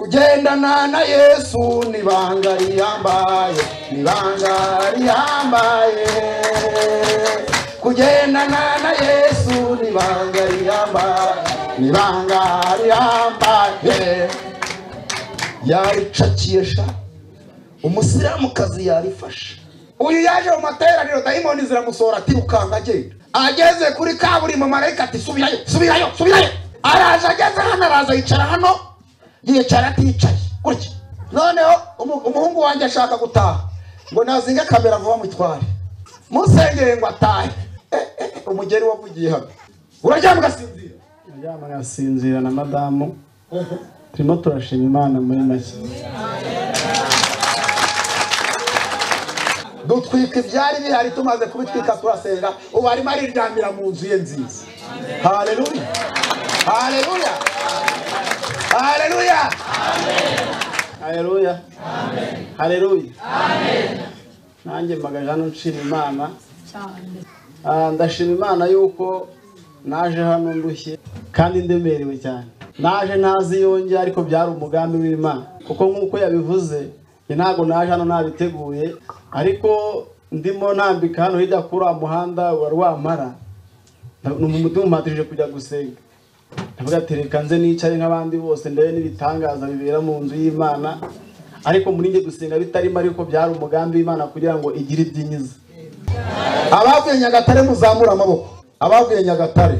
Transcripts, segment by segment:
kujyana na yesu ni ibanga rihambaye ni ibanga rihambaye kugendana na yesu ni ibanga rihambaye ni ibanga rihambaye yaricakiye sha umusilamukazi yarifashe uyu yaje mu materaniro dayimoni ziramusohora ati ukanga agenda ageze kuri kaburimbo marayika ati subirayo subirayo subirayo araje ageze hano araza yicara hano yicara aticaye gutya noneho umu- umuhungu wanjye ashaka gutaha ngo nazinge kamera vuba mutware musengere ngo atahe Eh, eh, eh, umugeri wavugiye hano uraryama ugasinzira aryama arasinzira na madamu turimo turashima imana muri make dutwika ibyari bihari tumaze kubitwika turasenga ubu arimo ariryamira mu nzu ye nziza haleluya haleluya haleluya hareruya hareruya nanjye mbagaje hano nshima imana Ah, ndashima imana yuko naje hano ndushye kandi ndemerewe cyane naje ntazi yonge ariko byari umugambi w'imana kuko nk'uko yabivuze njye ntabwo naje hano nabiteguye ariko ndimo ntambika hano hirya kuri wa muhanda wari wamara umutima umpatije kujya gusenga ndavuga ati reka nze nicaye nk'abandi bose ndebe n'ibitangaza bibera mu nzu y'imana ariko muri njye gusenga bitarimo ariko byari umugambi w'imana kugira ngo igire ibyinyiza abavuye nyagatare muzamure amaboko abavuye nyagatare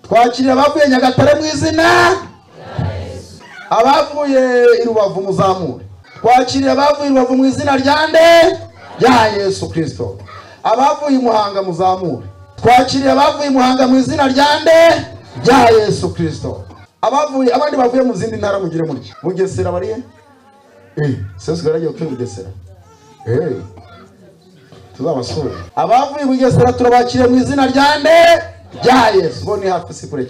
twakirira abavuye nyagatare mu izina abavuye i rubavu muzamure twakirira abavuye i rubavu mu izina rya nde rya yesu kirisito abavuye i muhanga muzamure twakirira abavuye i muhanga mu izina rya nde rya yesu kirisito abavuye abandi bavuye mu zindi ntara mugire mutya bugesera bariye eh sesigaye agiye kutuye bugesera eh tuzabasura abavuye i bugesera turabakiriye mu izina rya nde rya yesu bo ni hafi si kure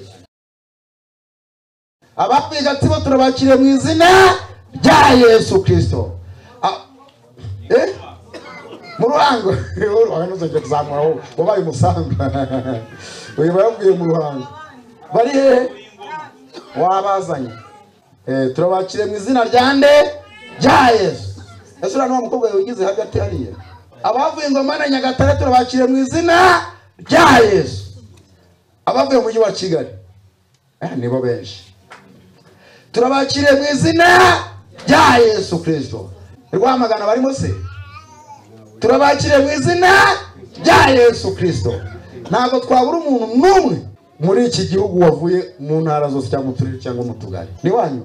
abavuye i gatsibo turabakiriye mu izina rya yesu kirisito A- eh? mu ruhango uruhango ntuzongere kuzamura wowe wabaye umusambi uyu bayavuye mu ruhango bari hehe wabazanye Eh, turabakiriye mu izina rya nde rya yesu ese uriya ni wa mukobwa wigize hagati hariya abavuye ingoma na nyagatare turabakiriye mu izina rya yesu abavuye mu mujyi wa kigali eh, nibo benshi turabakiriye mu izina rya yesu kirisito rwamagana barimo se turabakiriye mu izina rya yesu kirisito ntabwo twabura umuntu n'umwe muri iki gihugu wavuye mu ntara zose cyangwa mu turere cyangwa mu tugari ni wanyu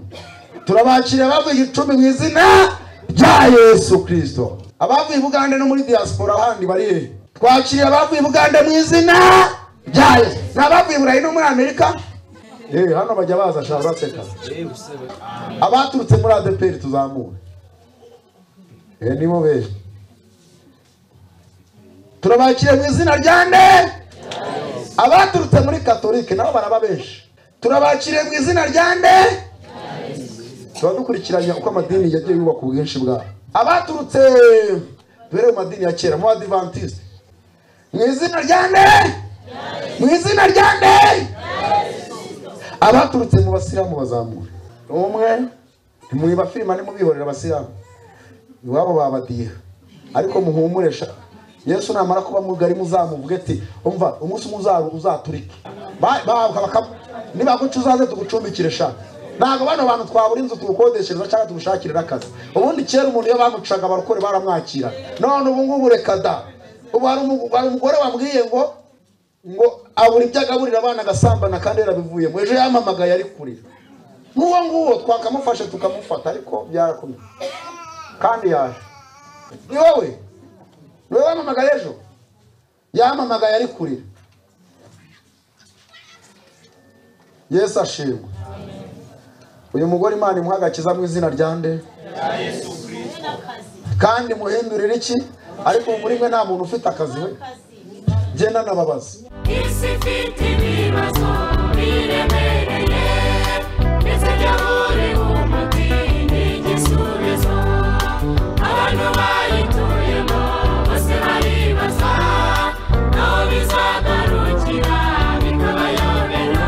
turabakiriye abavuye igicumbi mu izina rya yesu kirisito abavuye i bugande no muri diaspora ahandi bari hehe twakiriye abavuye i bugande mu izina rya yesu ni abavuye i burayi no muri amerika Eh, hano bajya baza shaka baseka abaturutse muri adeperi tuzamure Eh, nibo benshi turabakiriye mu izina rya nde abaturutse muri katolike nabo baraba benshi turabakiriye mu izina rya nde tuba dukurikiranye uko amadini yagiye yubaka ubwinshi bwabo abaturutse duhere mu madini ya kera mu adivantisite mu izina rya nde mu izina rya nde abaturutse mu basilamu bazamure umwe ntimwiba filima nimubihorera abasilamu iwabo babadiha ariko muhumure sha yesu namara kuba mugari muzamuvuge ati umva umunsi umwe uzaru uzaturike Ba- bahabwa bakaba nibaguca uzaze tugucumbikire sha ntabwo bano bantu twabura inzu tugukodeshereza cyangwa tugushakirira akazi ubundi kera umuntu iyo bamucaga abarokore baramwakira none ubu ngubu reka da ubu hari umu- hari umugore wambwiye ngo ngo abura ibyo agaburira abana agasambana kandi yarabivuyemo ejo yamamagaye ari kurira n'uwo nguwo twakamufashe tukamufata ariko byarakomeye kandi yaje ni wowe ni wowe wamamagaye ejo yamamagaye ari kurira yesu ashimwe uyu mugore imana imuha agakiza mu izina rya nde kandi muhindurire iki ariko muri mwe nta muntu ufite akazi we genda nababaza isi ifite ibibazo biremereye ndetse jyabure umuti n'igisubizo abantu bayituyemo bose baribaza naho bizagarukira bikabayobera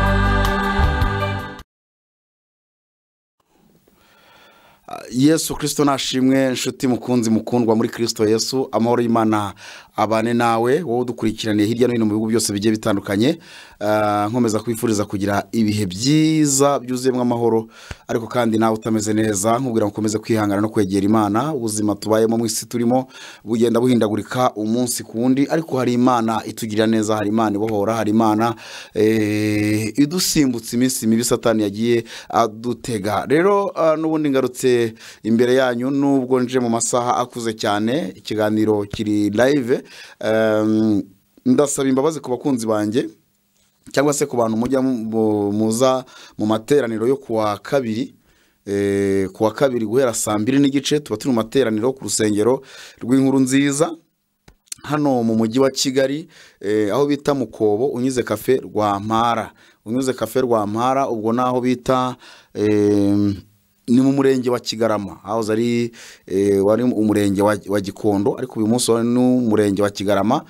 yesu kirisito nashimwe inshuti mukunzi mukundwa muri kirisito yesu amahoro y'imana abane nawe wowe udukurikiraniye hirya no hino mu bihugu byose bigiye bitandukanye Ah, nkomeza kwifuriza kugira ibihe byiza byuzuyemo amahoro ariko kandi nawe utameze neza nkubwira ngo ukomeze kwihangana no kwegera imana ubuzima tubayemo mu isi turimo bugenda buhindagurika umunsi ku wundi ariko hari imana itugirira neza hari imana ibohora hari imana eh, idusimbutse iminsi mibi satani yagiye adutega rero ah, n'ubundi ngarutse imbere yanyu nubwo nje mu masaha akuze cyane ikiganiro kiri live Em, ndasaba imbabazi ku bakunzi banjye cyangwa se ku bantu mujya mu- mu- muza mu materaniro yo kuwa kabiri eh, kuwa kabiri guhera saa mbiri n'igice tuba turi mu materaniro ku rusengero rw'inkuru nziza hano mu mujyi wa kigali eh, aho bita mukobo unyuze kafe rwa mpara unyuze kafe rwa mpara ubwo ni aho bita eh, ni mu murenge wa kigarama hahoze ari eh, wari umurenge wa, wa gikondo ariko uyu munsi wari n'umurenge wa kigarama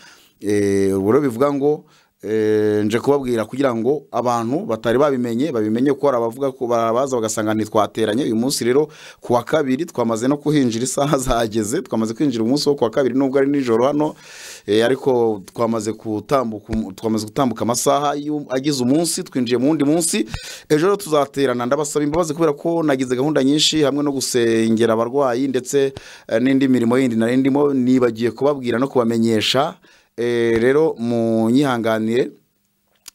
eh, ubwo rero bivuga ngo eh, nje kubabwira kugira ngo abantu batari babimenye babimenye kuko hari abavuga ko barabaza bagasanga ntitwateranye uyu munsi rero ku wa kabiri twamaze no kuhinjira isaha zageze twamaze kwinjira umunsi wo ku wa kabiri nubwo ari nijoro hano eh, ariko twamaze gutambuka umu- twamaze gutambuka amasaha y'u- agize umunsi twinjiye mu wundi munsi ejo rero tuzaterana ndabasaba imbabazi kubera ko nagize gahunda nyinshi hamwe no gusengera abarwayi ndetse eh, n'indi mirimo yindi nari ndimo nibagiye kubabwira no kubamenyesha Eh, rero munyihanganire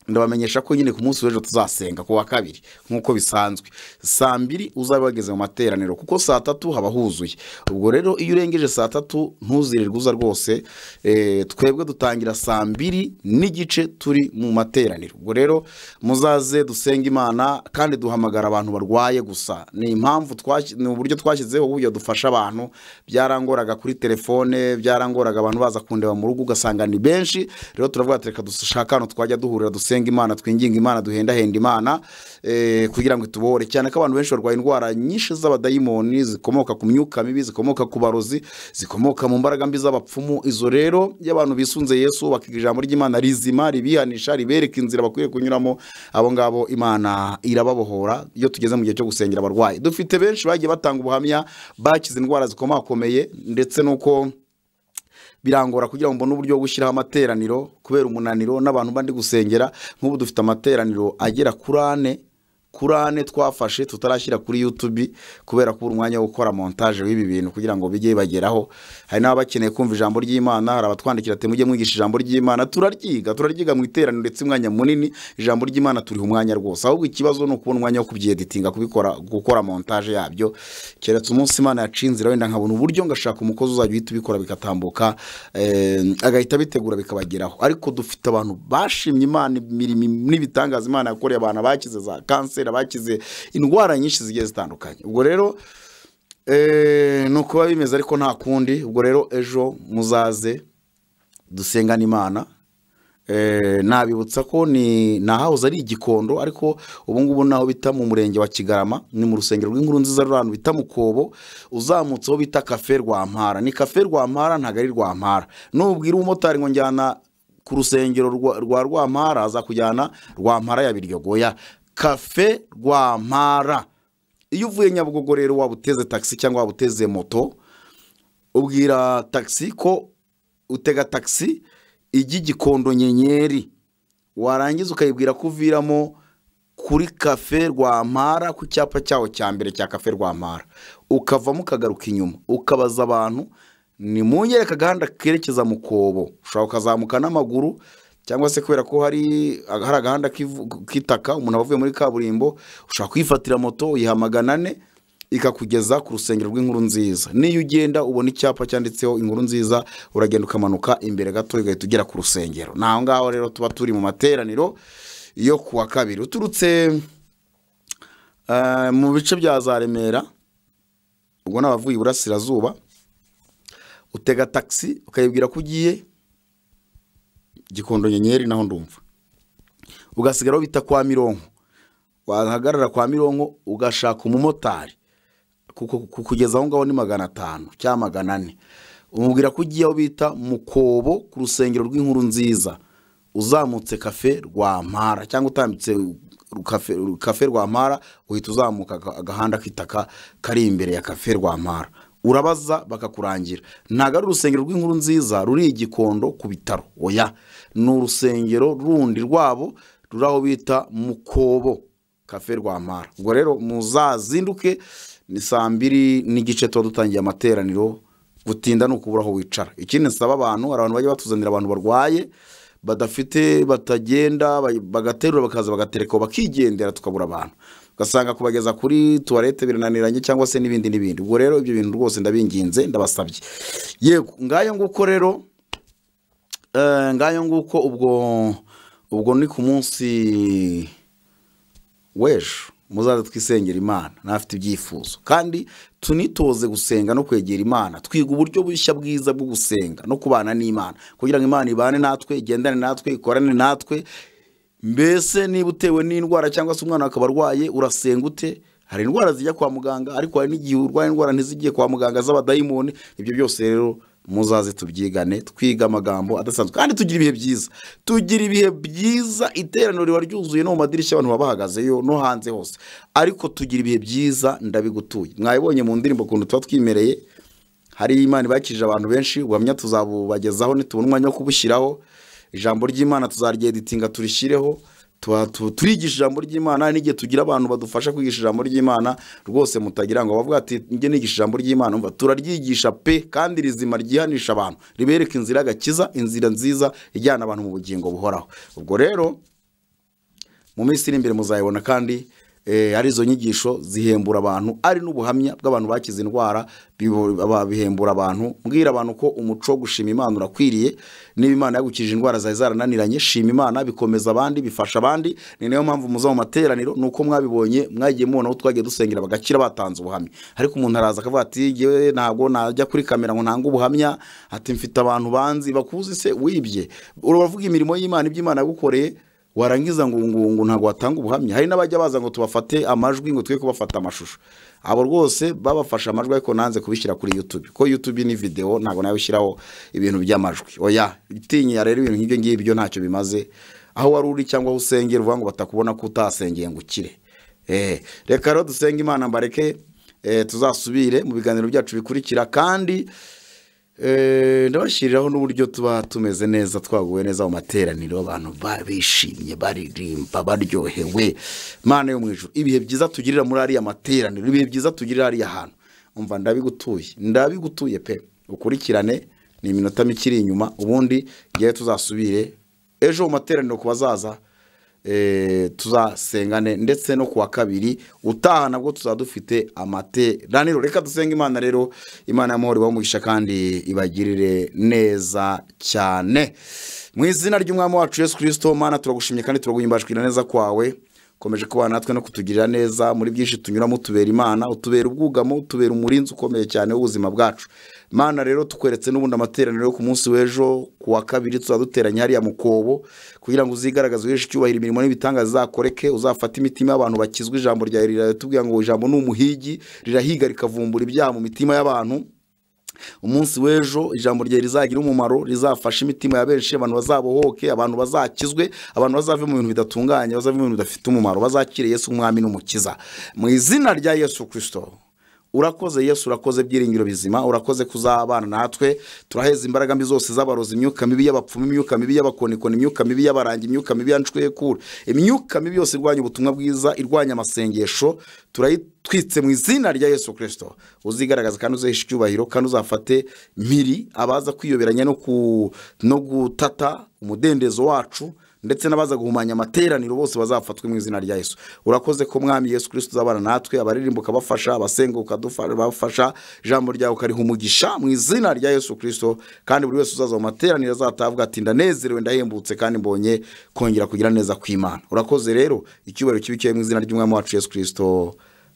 ndabamenyesha ko nyine ku munsi w'ejo tuzasenga ku wa kabiri nk'uko bisanzwe saa mbiri uzaba wageze mu materaniro kuko saa tatu haba huzuye ubwo rero iyo urengeje saa tatu ntuzirirwe uza rwose eh, twebwe dutangira saa mbiri n'igice turi mu materaniro ubwo rero muzaze dusenge imana kandi duhamagara abantu barwaye gusa ni impamvu twashyi- ni uburyo twashyizeho uburyo dufasha abantu byarangoraga kuri telefone byarangoraga abantu baza kundeba mu rugo ugasanga ni benshi rero turavuga ati reka dushaka ahantu twajya duhurira dusenga imana twinginga imana duhendahenda imana eh, kugira ngo itubohore cyane ko abantu benshi barwaye indwara nyinshi z'abadayimoni zikomoka ku myuka mibi zikomoka ku barozi zikomoka mu mbaraga mbi z'abapfumu izo rero iyo abantu bisunze yesu bakiga ijambo ry'imana rizima ribihanisha ribereka inzira bakwiye kunyuramo abo ngabo imana irababohora iyo tugeze mu gihe cyo gusengera abarwayi dufite benshi bagiye batanga ubuhamya bakize indwara zikomakomeye ndetse n'uko birangora kugira ngo mbone uburyo bwo gushyiraho amateraniro kubera umunaniro n'abantu bandi gusengera nk'ubu dufite amateraniro agera kuri ane kuri ane twafashe tutarashyira kuri YouTube kubera kubura umwanya wo gukora montage w'ibi bintu kugira ngo bijye bageraho hari n'ababa bakeneye kumva ijambo ry'Imana hari abatwandikira ati mujye mwigisha ijambo ry'Imana turaryiga turaryiga mu iteraniro ndetse umwanya munini ijambo ry'Imana turiha umwanya rwose ahubwo ikibazo ni ukubona umwanya wo kubyeditinga kubikora gukora montage yabyo keretse umunsi Imana yacinze inzira wenda nkabona uburyo ngashaka umukozi uzajya uhita ubikora bikatambuka eh, agahita abitegura bikabageraho ariko dufite abantu bashimye Imana imirimo n'ibitangaza Imana yakoreye abantu abakize za kanseri abakize indwara nyinshi zigiye zitandukanye ubwo rero eh, ni ukuba bimeze ariko nta kundi ubwo rero ejo muzaze dusengane imana Eh, nabibutsa ko ni ni ahahoze ari igikondo ariko ubu ngubu naho bita mu murenge wa kigarama ni mu rusengero rw'inkuru nziza ruri ahantu bita mukobo uzamutse aho bita kafe rwampara ni kafe rwampara ntabwo ari rwampara nubwira umumotari ngo njyana ku rusengero rwa rwa rwampara azakujyana rwampara ya biryo goya kafe rwampara iyo uvuye nyabugogo rero waba uteze tagisi cyangwa waba uteze moto ubwira tagisi ko utega tagisi ijya igikondo nyenyeri warangiza ukayibwira ko uviramo kuri kafe rwampara ku cyapa cyaho cya mbere cya kafe rwampara ukavamo ukagaruka inyuma ukabaza abantu ni mu nyereka agahanda kerekeza mu kobo ushobora ukazamuka n'amaguru cyangwa se kubera ko hari hari agahanda k'ivu- k'itaka umuntu aba avuye muri kaburimbo ushobora kwifatira moto uyiha magana ane ikakugeza ku rusengero rw'inkuru nziza niyo ugenda ubona icyapa cyanditseho inkuru nziza uragenda ukamanuka imbere gato ugahita ugera ku rusengero ni aho ngaho rero tuba turi mu materaniro yo ku wa kabiri uturutse eh, mu bice bya za remera ubwo ni abavuye iburasirazuba utega tagisi ukayibwira ko ugiye gikondo nyenyeri naho ndumva ugasigara aho bita kwa mironko wahagarara kwa mironko ugashaka umumotari kuko ku- kugeza aho ngaho ni magana atanu cyangwa magana ane umubwira ko ugiye aho bita mukobo ku rusengero rw'inkuru nziza uzamutse kafe rwampara cyangwa utambitse kafe kafe rwampara uhita uzamuka aga- agahanda k'itaka kari imbere ya kafe rwampara urabaza bakakurangira ntabwo ari urusengero rw'inkuru nziza ruri i gikondo ku bitaro oya ni urusengero rundi rwabo ruri aho bita mukobo kafe rwampara ubwo rero muzazinduke ni saa mbiri n'igice tuba dutangiye amateraniro gutinda ni ukubura aho wicara ikindi nsaba abantu hari abantu bajya batuzanira abantu barwaye badafite batagenda ba- bagaterura bakaza bagatereka bakigendera tukabura abantu ugasanga kubageza kuri tuwarete birananiranye cyangwa se n'ibindi n'ibindi ubwo rero ibyo bintu rwose ndabinginze ndabasabye yego ngayo nguko rero eh, ngayo nguko ubwo ubwo ni ku munsi w'ejo muzaze twisengera imana n'abafite ibyifuzo kandi tunitoze gusenga no kwegera imana twiga uburyo bushya bwiza bwo gusenga no kubana n'imana kugira ngo imana ibane natwe igendane natwe ikorane natwe mbese niba utewe n'indwara cyangwa se umwana akaba arwaye urasenga ute hari indwara zijya kwa muganga ariko hari n'igihe urwaye indwara ntizigiye kwa muganga z'abadayimoni ibyo byose rero muzaze tubyigane twiga amagambo adasanzwe kandi tugira ibihe byiza tugira ibihe byiza iteraniro riba ryuzuye no mu madirishya abantu baba bahagazeyo no hanze hose ariko tugira ibihe byiza ndabigutuye mwabibonye mu ndirimbo ukuntu tuba twimereye hari imana ibakije abantu benshi ubuhamya tuzabubagezaho nitubona umwanya wo kubushyiraho ijambo ry'imana tuzaryeditinga turishyireho tuba- tu- turigisha ijambo ry'imana n'igihe tugira abantu badufasha kwigisha ijambo ry'imana rwose mutagira ngo bavuga ati njye nigisha ijambo ry'imana umva turaryigisha pe kandi rizima ryihanisha abantu ribereka inzira y'agakiza inzira nziza ijyana abantu mu bugingo buhoraho ubwo rero mu minsi iri imbere muzayibona kandi eh, ari izo nyigisho zihembura abantu ari n'ubuhamya bw'abantu bakize indwara bibo- aba- bihembura abantu mbwira abantu ko umuco wo gushima imana urakwiriye niba imana yagukije indwara zari zarananiranye shima imana bikomeza abandi bifasha abandi ni nayo mpamvu muza mu materaniro ni uko mwabibonye mwagiye mubona aho twagiye dusengera bagakira batanze ubuhamya ariko umuntu araza akavuga ati "Jyewe ntabwo najya kuri kamera ngo ntange ubuhamya ati mfite abantu banzi bakuzi se wibye uravuga imirimo y'imana ibyo imana yagukoreye warangiza ngo ngo ngo ntabwo watanga ubuhamya hari n'abajya baza ngo tubafate amajwi ngo twe kubafata amashusho abo rwose babafashe amajwi ariko nanze kubishyira kuri YouTube ko YouTube ni video ntabwo nawe ushyiraho ibintu by'amajwi oya itinya rero ibintu nk'ibyo ngibyo ntacyo bimaze aho wari uri cyangwa aho usengera uvuga ngo batakubona ko utasengeye ngo ukire eh reka rero dusenge imana mbareke eh, tuzasubire mu biganiro byacu bikurikira kandi Eh, ndabashyiriraho n'uburyo tuba tumeze neza twaguwe neza mu materaniro abantu ba- bishimye baririmba baryohewe mana yo mu ijuru ibihe byiza tugirira muri ariya materaniro ibihe byiza tugirira ariya hantu umva ndabigutuye ndabigutuye pe ukurikirane ni iminota mike iri inyuma ubundi ngewe tuzasubire ejo mu materaniro ku bazaza eh, tuzasengane ndetse no kuwa kabiri utaha nabwo tuzaba dufite amateraniro reka dusenge imana rero imana y'amahoro ibamugisha kandi ibagirire neza cyane mu izina ry'umwami wacu yesu kirisito mana turagushimye kandi turaguhimbajwira neza kwawe ukomeje kubana natwe no kutugirira neza muri byinshi tunyuramo utubera imana utubera ubwugamo utubera umurinzi ukomeye cyane w'ubuzima bwacu mana rero tukweretse n'ubundi amateraniro yo ku munsi w'ejo ku wa kabiri tuzaba duteranye hariya mu kobo kugira ngo uzigaragaze uheshe icyubahiro imirimo n'ibitangaza izakoreke uzafate imitima y'abantu bakizwa ijambo ryawe riratubwira ngo ijambo ni umuhigi rirahiga rikavumbura ibyaha mu mitima y'abantu umunsi w'ejo ijambo rye rizagira umumaro rizafasha imitima ya benshi abantu bazabohoke abantu bazakizwe abantu bazave mu bintu bidatunganye bazave mu bintu bidafite umumaro bazakire yesu umwami n'umukiza mu izina rya yesu kirisito urakoze yesu urakoze byiringiro bizima urakoze kuzabana natwe turaheza imbaraga mbi zose z'abarozi imyuka mibi y'abapfumu imyuka mibi y'abakonikoni imyuka mibi y'abarangi imyuka mibi y'anshwekura imyuka mibi yose irwanya ubutumwa bwiza irwanya amasengesho turayitwitse mu izina rya yesu kirisito uzigaragaza kandi uzahisha icyubahiro kandi uzafate mpiri abaza kwiyoberanya no ku- no gutata umudendezo wacu ndetse n'abaza guhumanya amateraniro bose bazafatwe mu izina rya Yesu urakoze ko mwami Yesu Kristo uzabana natwe abaririmba ukabafasha abasenga ukadufasha ijambo ryawe ukariha umugisha mu izina rya Yesu Kristo kandi buri wese uzaza mu materaniro azatavuga ati ndanezerewe ndahembutse kandi mbonye kongera kugira neza kw'Imana urakoze rero icyubahiro kibikiye mu izina ry'umwami wacu Yesu Kristo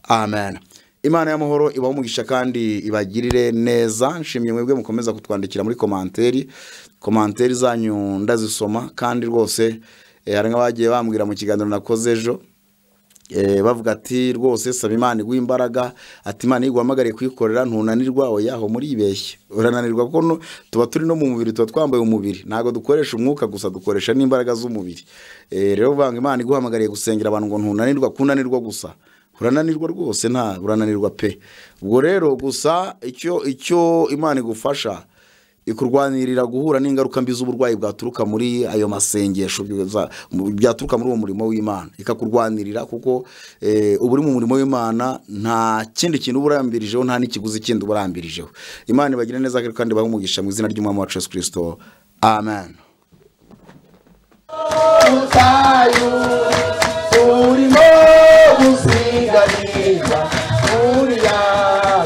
amen imana y'amahoro ibaha umugisha kandi ibagirire neza nshimye mwebwe mukomeza kutwandikira muri komanteri komanteri zanyu ndazisoma kandi rwose eh, hari nk'abagiye bambwira mu kiganiro nakoze ejo Eh, bavuga ati rwose saba imana iguha imbaraga ati imana iguhamagariye kuyikorera ntunanirwa oya aho muribeshye urananirwa kuko no- tuba turi no mu mubiri tuba twambaye umubiri ntabwo dukoresha umwuka gusa dukoresha n'imbaraga z'umubiri Eh, rero bavuga ngo imana iguhamagariye gusengera abantu ngo ntunanirwa kunanirwa gusa urananirwa rwose nta urananirwa pe ubwo rero gusa icyo icyo imana igufasha ikurwanirira guhura n'ingaruka mbi z'uburwayi bwaturuka muri ayo masengesho byoza- mu- byaturuka muri uwo murimo w'imana ikakurwanirira kuko eh, uba uri mu murimo w'imana nta kindi kintu uba urambirijeho nta n'ikiguzi kindi uba urambirijeho imana ibagire neza kandi ibahe umugisha mu izina ry'umwami wacu yesu kirisito amen mutayu urimo gusiganiza uriya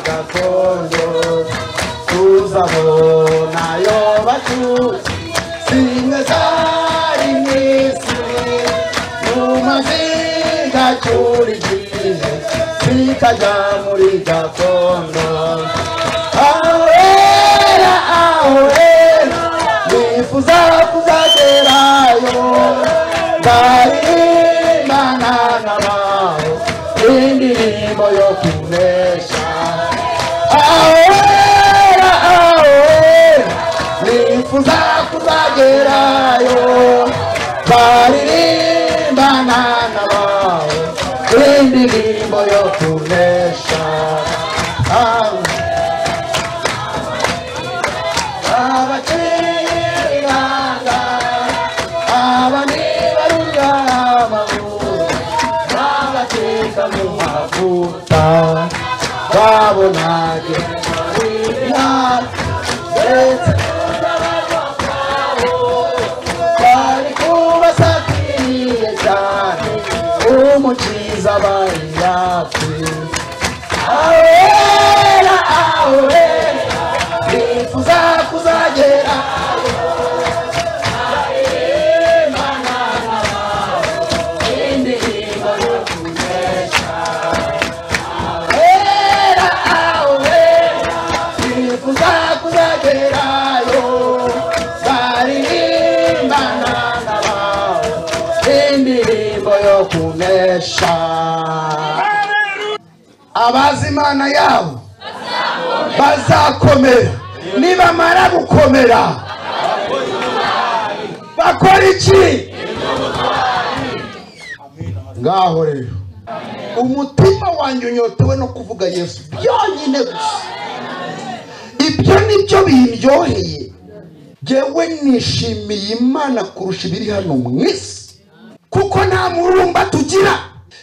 gakondo tuzabona yo bacuci zimwe zari misiri numazi gacura igihe zikajya muri gakondo ahera ahera nifuza kuzagerayo ndaririmana n'abaho indirimbo yo kunesha ahera ahera nifuza kuzagerayo baririmbana n'abawe indirimbo yo kunesha abakiranga aba ni barungamaguru babateka mu mavuta babonaga ndetse bari kubasatiriye cyane umukiza bari yapfuye awera awera nifuza kuzagera Awera, awera, nifuza kuzagerayo baririmbana n'abawe indirimbo yo kunesha abazi imana yabo bazakomera nibamara gukomera bakora iki ngaho rero umutima wanjye unyotewe no kuvuga yesu byonyine gusa ibyo ni byo bindyoheye jyewe nishimiye imana kurusha ibiri hano mu isi kuko nta mururumba tugira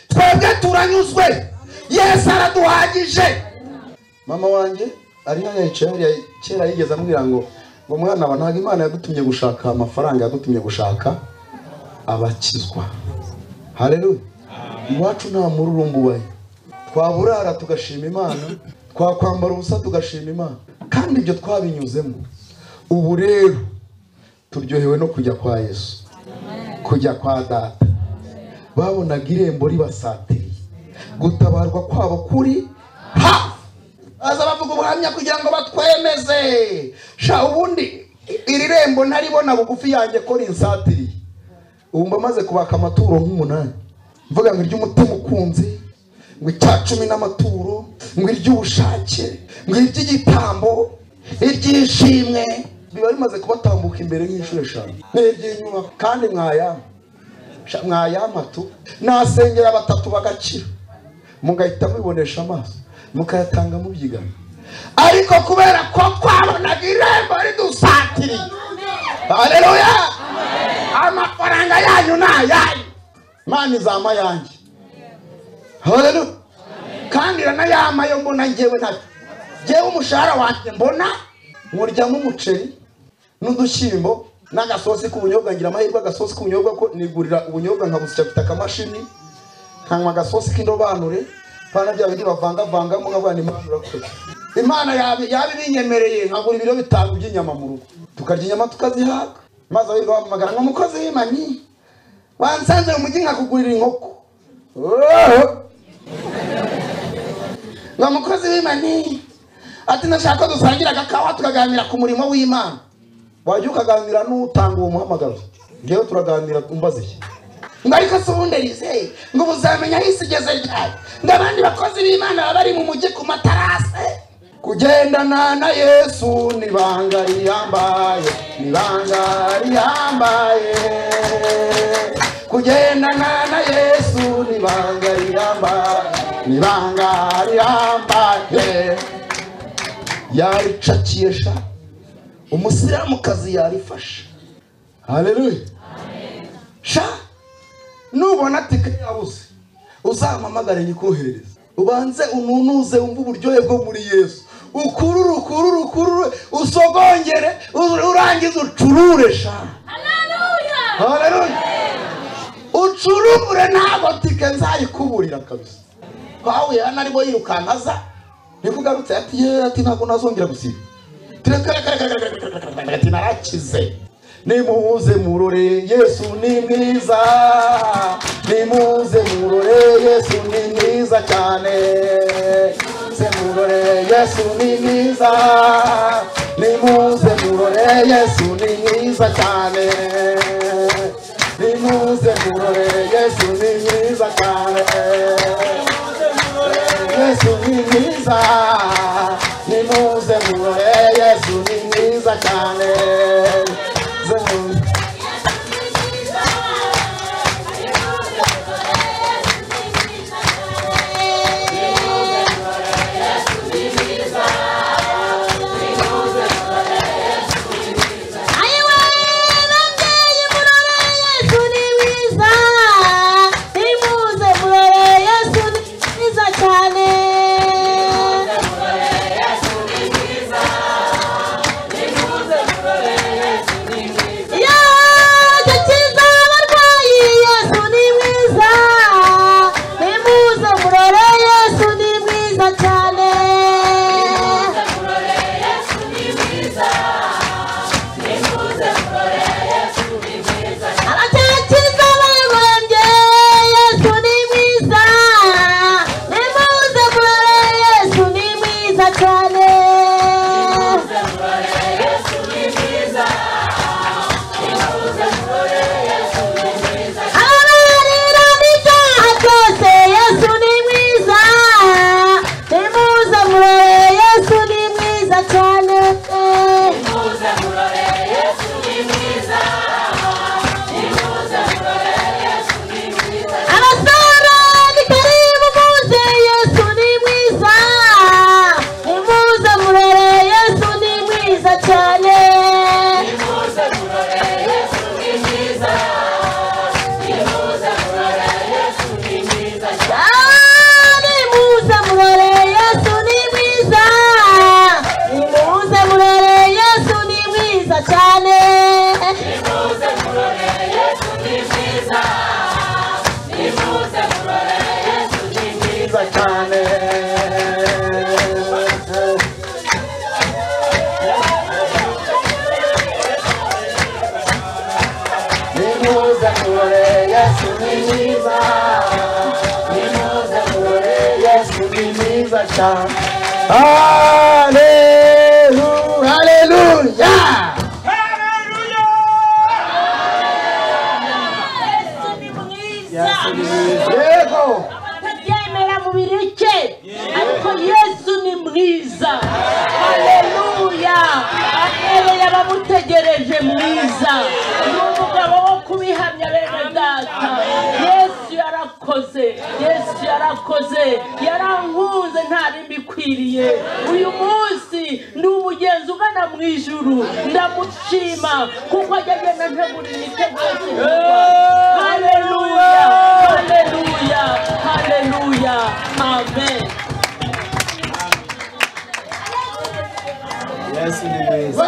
twebwe turanyuzwe yesu araduhagije mama wanjye ari hano yicaye hariya kera yigeze ambwira ngo ngo mwana wa ntabwo imana yadutumye gushaka amafaranga yadutumye gushaka abakizwa hareruya iwacu nta mururumba ubaye twaburara tugashima imana twakwambara ubusa tugashima imana kandi ibyo twabinyuzemo ubu rero turyohewe no kujya kwa yesu kujya kwa data babonaga irembo ribasatiriye gutabarwa kwabo kuri ha baza bavuga ubuhamya kugira ngo batwemeze sha ubundi iri rembo ntaribona bugufi yanjye ko rinsatiriye ubu mba maze kubaka amaturo nk'umunani mvuga ngo iry'umutima ukunze ngo icya cumi n'amaturo ngo iry'ubushake ngo iry'igitambo iry'ishimwe biba bimaze kubatambuka imbere nk'inshuro eshanu n'iry'inyubako kandi mwayama Sha, mwayampa tu nasengera batatu bagakira mugahita mubibonesha amaso mukayatanga mubyigana ariko kubera ko twabonaga irembo ridusatiriye haleluya amafaranga yanyu ni ayanyu imana izama yanjye haleluya kandi iranayama yo mbona ngewe nabyo ngewe umushahara wanjye mbona nkuryamo umuceri n'udushyimbo n'agasosi k'ubunyobwa ngira amahirwe agasosi k'ubunyobwa ko nigurira ubunyobwa nkabusya mfite akamashini nkanywa agasosi k'indobanure bana bya bindi bavangavangamo nk'abana imana urakoze imana yabi- yabibinyemereye nkagura ibiro bitanu by'inyama mu rugo tukarya inyama tukazihaga maze abirwa bampamagara ngo mukozi w'imanyi wansanze mu mujyi nkakugurira inkoko Oh! ngo mukozi w'imani ati ndashaka ko dusangira agakawa tukaganira ku murimo w'imana wajya ukaganira n'utanga uwo muhamagaro ngewe turaganira umbaze iki ngo ariko se ubundi rizeye ngo buzamenya aho isi igeze ryari ngo abandi bakozi b'imana baba bari mu mujyi ku matarase kugendana na yesu ni ibanga riyambaye ni ibanga riyambaye kugendana na yesu ni ibanga riyambaye ni ibanga riyambaye yaricakiye sha umusilamukazi yarifashe haleluya sha nubona tike yabuze uzampamagare nyikoherereze ubanze ununuze wumve uburyohe bwo muri yesu ukurure ukurure ukurure usogongere u- urangize ucurure sha haleluya ucurure ntabwo tike nzayikuburira kabisa pawulo hano arimo yirukanka aza niko ugarutse ati yeee ati ntabwo nazongera gusiba ati narakize nimuze murore yesu ni mwiza nimuze murore yesu ni mwiza cyane nimuze murore yesu ni mwiza nimuze murore yesu ni mwiza cyane nimuze murore yesu ni mwiza cyane yesu ni mwiza nimuze murore yesu ni mwiza cyane Zemure. ayiwe babyeyi murore yesu ni mwiza nimuze murore yesu ni mwiza cyane yaje akiza abarwayi yesu ni mwiza nimuze murore yesu ni mwiza cyane Abacakiza barembye, Yesu ni mwiza. Nimuze murore, Yesu ni mwiza cyane. Abararira n'ibyaha byose, Yesu ni mwiza. Nimuze murore, Yesu ni mwiza cyane. abasore bitari bumuze yesu ni mwiza nimuze murere yesu ni mwiza cyane Ah, nimuze murere yesu ni mwiza nimuze murere yesu ni mwiza cyane mwiza cyane nimuze murore yesu ni mwiza nimuze murore yesu ni mwiza cyane Hallelujah, hallelujah. yesu ni mwiza yego atabyemera mu bireke ariko yesu ni mwiza haleluya ahereye abamutegereje mwiza ni umugabo wo kubihamya bene data yesu yarakoze yesu yarakoze yarankunze ntari mbikwiriye uyu munsi ndi umugenzi ugana mu ijuru ndamushima kuko agenda ntegura imitego haleluya haleluya haleluya amen yesu ni mwiza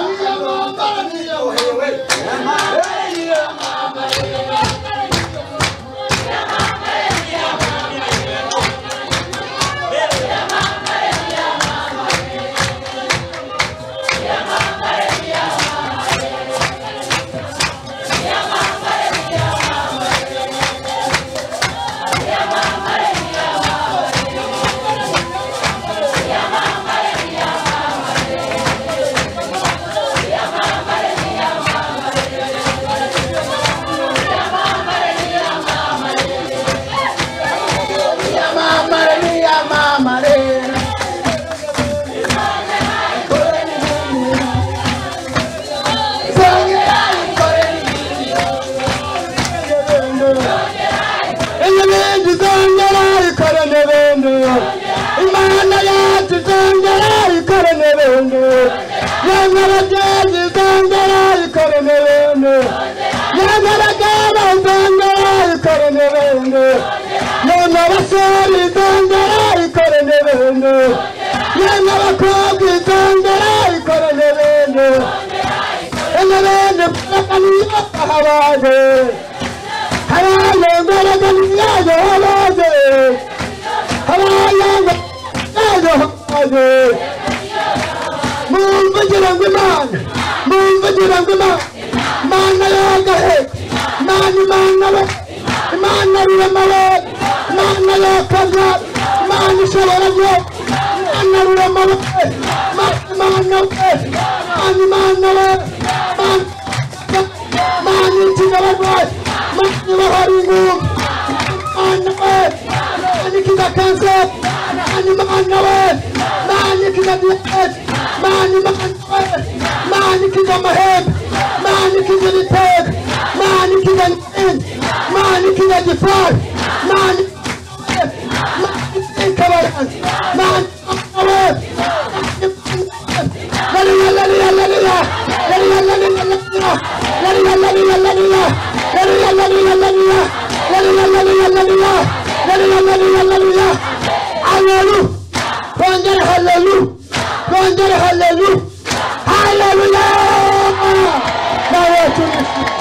Yesu ni mwiza, burundu imana yacu izongera ikore mu buntu yamaraga izongera ikore mu buntu yamaraga izongera ikore mu buntu yamaraga abasore izongera ikore mu buntu yamaraga abakobwa izongera ikore mu buntu yamaraga izongera ikore mu buntu Hallelujah! Hallelujah! Now we're to